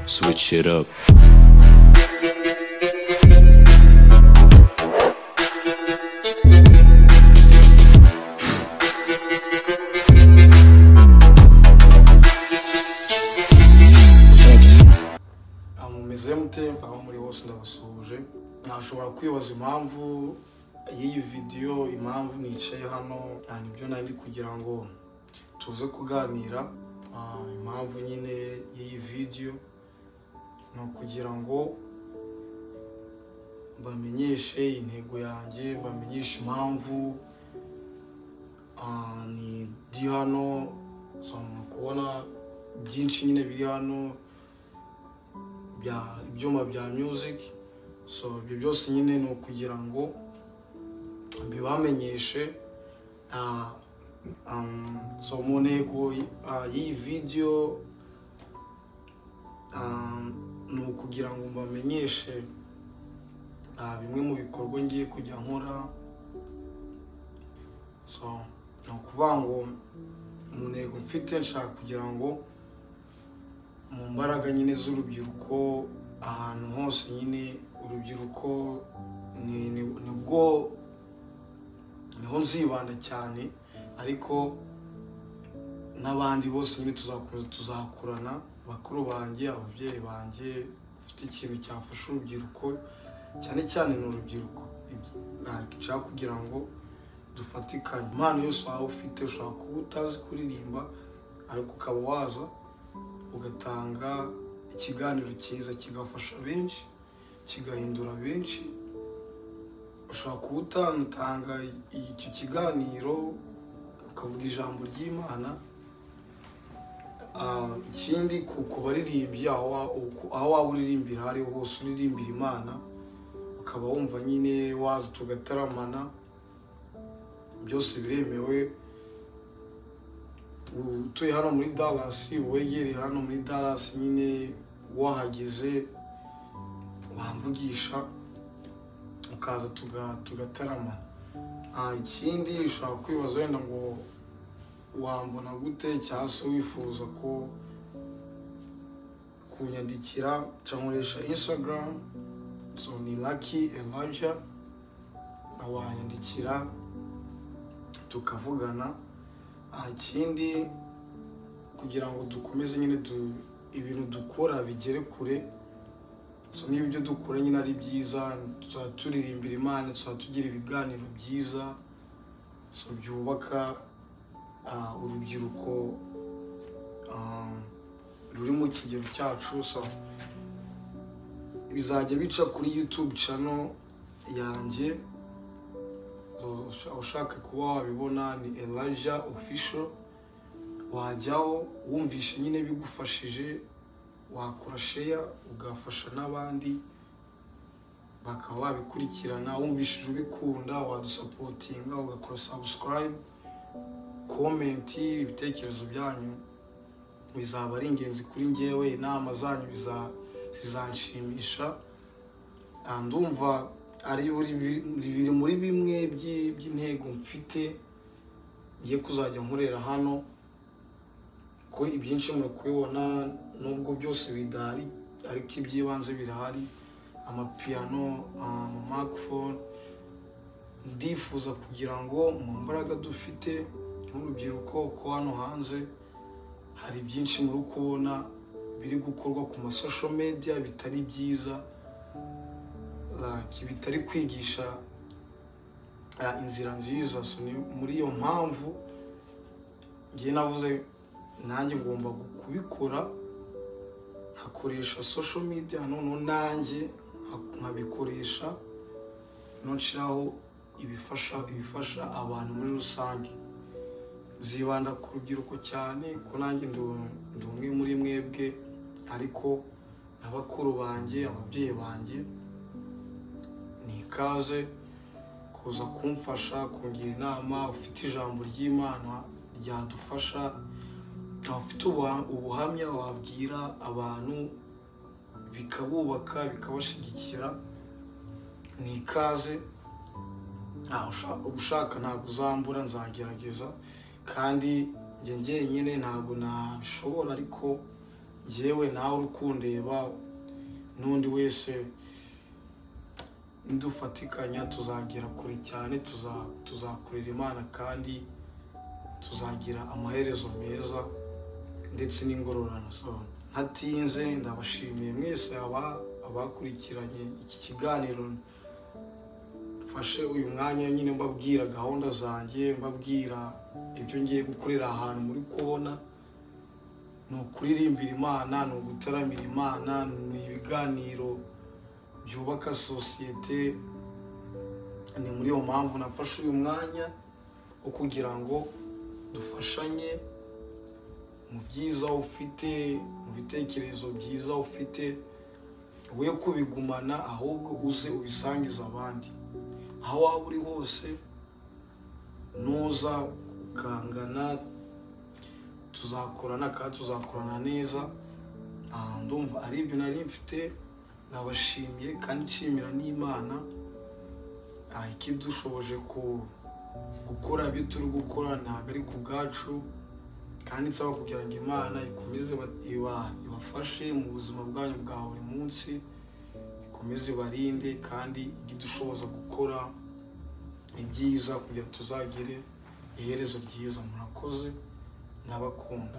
switch it up. mumeze mute aho muri bose ndabasuhuje nashobora kwibaza impamvu y'iyi vidiyo impamvu nicaye hano yani ibyo nari kugira ngo tuze kuganira Ah, impamvu nyine y'iyi vidiyo ni ukugira ngo bamenyeshe intego yanjye bamenyeshe impamvu Ah, ni ndi hano ushobora kubona byinshi nyine biri hano bya ibyuma bya music so ibyo byose nyine ni ukugira ngo bibamenyeshe ah, um, so mu ntego ah, y'iyi video um, ni ukugira ngo mbamenyeshe ah, bimwe mu bikorwa ngiye kujya nkora so ni ukuvuga ngo mu ntego mfite nshaka kugira ngo mu mbaraga nyine z'urubyiruko ahantu hose nyine urubyiruko ni- ni- nibwo niho nzibanda cyane ariko n'abandi bose nyine tuzakomeza tuzakurana bakuru banjye ababyeyi banjye bafite ikintu cyafasha urubyiruko cyane cyane ni urubyiruko Ibyo- ntabwo nshaka kugira ngo dufatikanye impano yose waba ufite ushobora kuba utazi kuririmba ariko ukaba waza ugatanga ikiganiro cyiza kigafasha benshi kigahindura benshi ushobora kuba utanatanga icyo kiganiro ukavuga ijambo ry'imana Ah, ikindi ku ku baririmbyi aho wa- uku- aho waba uririmbira aho ariho hose uririmbira imana ukaba wumva nyine waza tugataramana byose biremewe utuye hano muri Dallas wegereye hano muri Dallas nyine wahageze wamvugisha ukaza tuga- tugatarama Ah, ikindi ushobora kwibaza wenda ngo wambona gute cyangwa se wifuza ko kunyandikira nkoresha Instagram so ni Lucky Elijah wanyandikira tukavugana Ah, ikindi kugira ngo dukomeze nyine du- ibintu dukora bigere kure so niba ibyo dukora nyine ari byiza tuzaba turirimbira imana tuzaba tugira ibiganiro byiza so byubaka ah, urubyiruko ah, ruri mu kigero cyacu so bizajya bica kuri youtube channel yanjye Usha- ushaka kuba wabibona ni Elijah official wajyaho wumvishe nyine bigufashije wakora sheya ugafasha n'abandi bakaba babikurikirana wumvishije ubikunda wadusapotinga ugakora subscribe komenti ibitekerezo byanyu bizaba ari ingenzi kuri ngewe inama zanyu biza- zizanshimisha Ah, ndumva ari buri bi- biri muri bimwe by'i- by'intego mfite ngiye kuzajya nkorera hano ko ibyinshi muri kubibona nubwo byose bidahari ariko iby'ibanze birahari amapiyano amamikofone ndifuza kugira ngo mu mbaraga dufite nk'urubyiruko ko hano hanze hari byinshi muri kubona biri gukorwa ku masosho media bitari byiza like bitari kwigisha ah, inzira nziza so ni muri iyo mpamvu ngiye navuze nanjye ngomba kubikora nkakoresha social media noneho nanjye nka- nkabikoresha noneho nshiraho ibifasha ibifasha abantu muri rusange zibanda ku rubyiruko cyane ko nanjye ndi ndi umwe muri mwebwe ariko na bakuru banjye ababyeyi banjye ni ikaze kuza kumfasha kungira inama ufite ijambo ry'imana ryadufasha ufite ubuha- ubuhamya wabwira abantu bikabubaka bikabashyigikira ni ikaze ntawe usha- uba ushaka ntabwo uzambura nzagerageza kandi njye njyenyine ntabwo nabishobora ariko yewe nawe uri kundeba n'undi wese nidufatikanya tuzagera kure cyane tuza- tuzakorera imana kandi tuzagira amaherezo meza ndetse n'ingororano zone ntatinze ndabashimiye mwese aba- abakurikiranye iki kiganiro mfashe uyu mwanya nyine mbabwira gahunda zanjye mbabwira ibyo ngiye gukorera ahantu muri kubona ni ukuririmbira imana ni ugutaramira imana ni ibiganiro byubaka sosiyete ni muri iyo mpamvu nafashe uyu mwanya wo kugira ngo dufashanye mu byiza ufite mu bitekerezo byiza ufite we kubigumana ahubwo uze ubisangize abandi aho waba uri hose nuza ukangana tuzakorana kandi tuzakorana neza Ah, ndumva ari ibyo nari mfite nabashimiye kandi nshimira n'imana Ah, ikidushoboje ku- gukora ibyo turi gukora ntabwo ari ku bwacu kandi nsaba kugira ngo imana ikomeze iba- iba- ibafashe mu buzima bwanyu bwa buri munsi ikomeze ibarinde kandi ijye idushoboza gukora ibyiza kugira ngo tuzagire iherezo ryiza murakoze ndabakunda